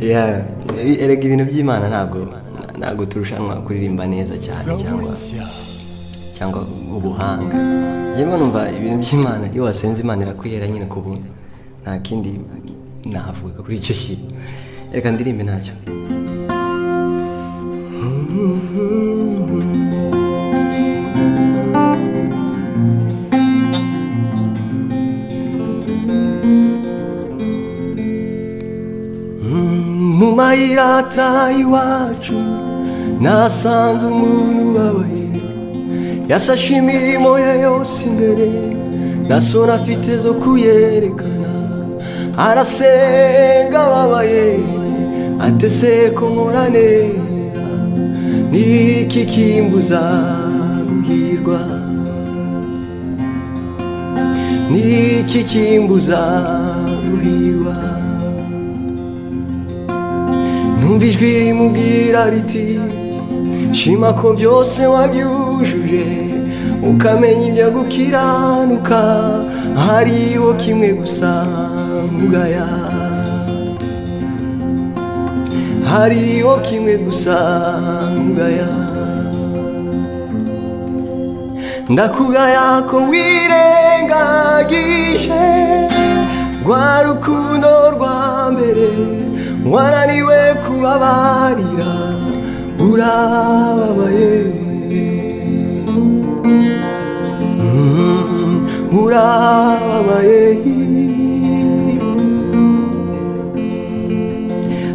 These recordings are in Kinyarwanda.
Yeah, erega ibintu by'imana ntabwo ntabwo turushanwa kuririmba neza cyane cyangwa cyangwa ubuhanga njyewe numva ibintu by'imana iyo wasenze imana irakwihera nyine ku buntu nta kindi navuga kuri icyo kintu reka ndirimbe ntacyo mu mayira ataha iwacu nasanze umuntu ubabaye yasashe imirimo ye yose imbere na sura afite zo kuyerekana arasenga ababaye atese ko nkora neza n'iki kimbuza guhirwa n'iki kimbuza guhirwa numva ijwi rimubwira riti shima ko byose wabyujuje ukamenya ibyo gukiranuka hariho kimwe gusa nkugaya hariho kimwe gusa nkugaya ndakugaya ko wirengagije rwa rukundo rwa mbere wananiwe kubabarira urababaye Mm, urababaye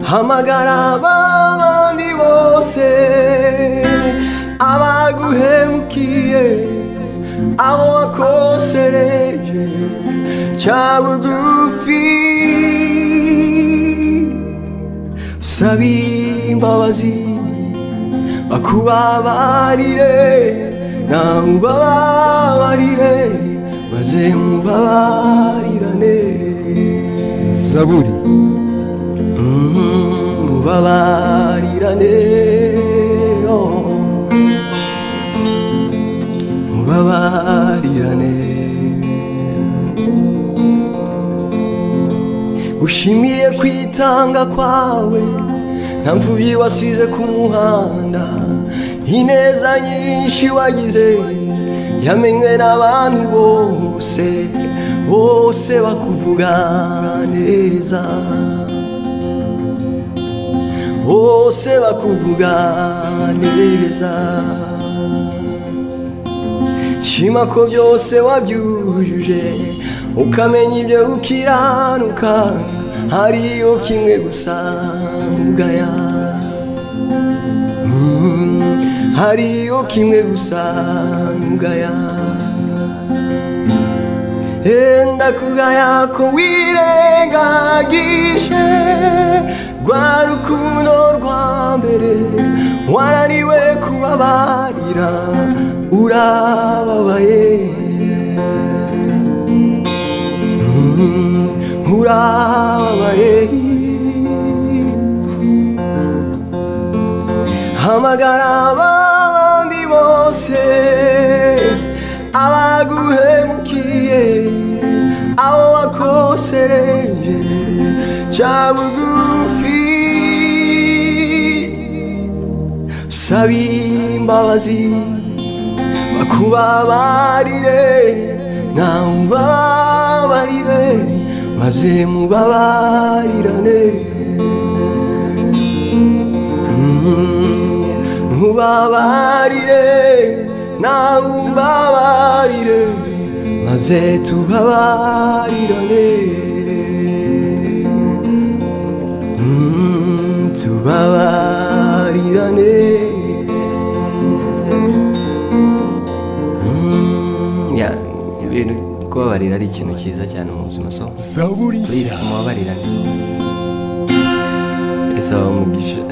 hamagara abandi bose abaguhemukiye abo wakosereje ca bugufi sabe imbabazi bakubabarire nawe ubabarire maze mubabarirane zaburi Mhm, mubabarirane oh. mubabarirane gushimiye kwitanga kwawe nta mfubyi wasize ku muhanda ineza nyinshi wagize yamenywe n'abantu bose bose bakuvuga neza bose bakuvuga neza shima ko byose wabyujuje ukamenya ibyo ukiranuka hariyo kimwe gusa nkugaya Mm, hariyo kimwe gusa nkugaya enda kugaya ko wirengagije rwa rukundo rwa mbere wananiwe kubabarira urababaye urababaye hamagara abandi bose abaguhemukiye abo wakosereje ca bugufi saba imbabazi bakubabarire nawe ubabarire maze mubabarirane Mm, mubabarire nawe umbabarire maze tubabarirane Mm, tubabarirane ya ibintu kubabarira ari ikintu cyiza cyane mu buzima so zaburi please nshya mubabarirane ese abamugisha